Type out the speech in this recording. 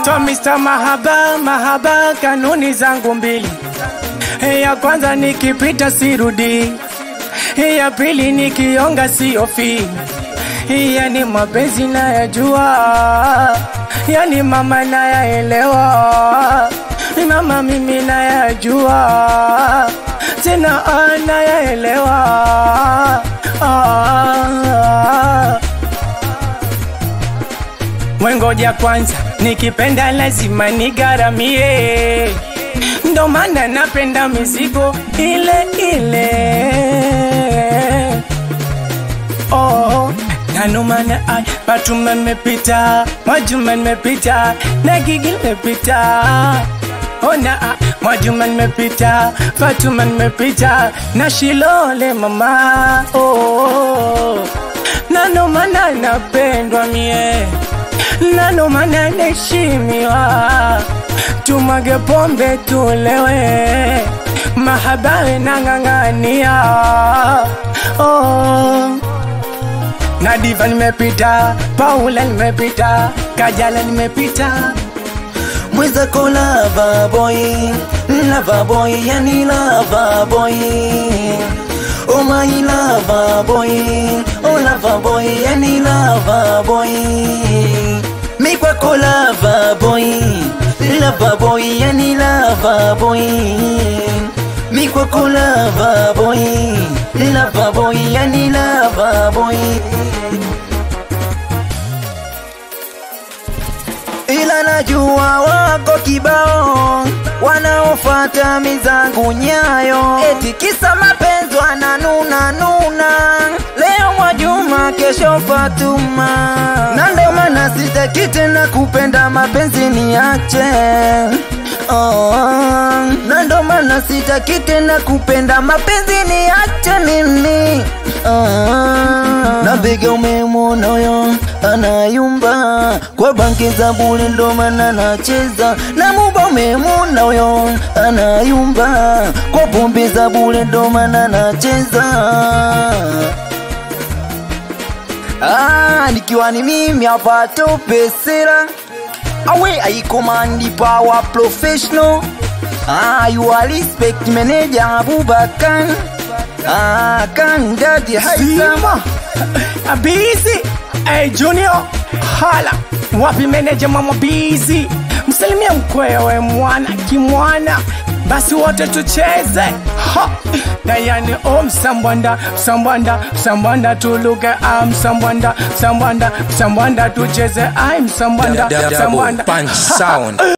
naitwa Mr. Mahaba, mahaba, kanuni zangu mbili. Ya kwanza nikipita sirudi, ya pili nikionga siofi. Yani mapenzi nayajua, yani mama nayaelewa, mama mimi nayajua, tena nayaelewa. Ah. Wengoja kwanza, nikipenda lazima nigaramie, ndo maana napenda mizigo ile ile. Oh, nanumana ay, Fatuma nimepita, Mwajuma nimepita, na Gigi nimepita. Ona ah, Mwajuma nimepita, Fatuma nimepita, na Shilole mama. Oh, nanomana napendwa mie nano maana naheshimiwa, tumwage pombe tulewe, mahabawe nang'ang'ania. Oh. Na Diva nimepita, Paula nimepita, Kajala nimepita, mwenzako lava boy lava boy yani lava boy oh my lava boy oh lava boy yani lava boy mi kwako lava boy lava boy yani lava boy mi kwako lava boy lava boy yani lava boy ila najua wako kibao wanaofata mizangu nyayo, eti kisa mapenzi wananuna nuna, leo Mwajuma, kesho Fatuma, na ndo maana sitaki tena kupenda mapenzi niache. Oh, na ndo maana sitaki tena kupenda mapenzi niache mimi. Oh, na bega umemwona huyo anayumba kwa banki za bure, ndo maana anacheza na muba. Umemwona huyo anayumba kwa pombe za bure, ndo maana anacheza. Ah, nikiwa ni mimi hapa tope sera awe aikomandi power professional ah, you are respect manager Abubakar ah, kan daddy haisama Zima Abizi Hey Junior Hala Wapi meneja mama Bizi Msalimia mkwewe mwana kimwana basi wote tucheze ha! na yani o msambwanda msambwanda msambwanda tuluke a msambwanda msambwanda msambwanda tucheze ai msambwanda Double msambwanda punch sound.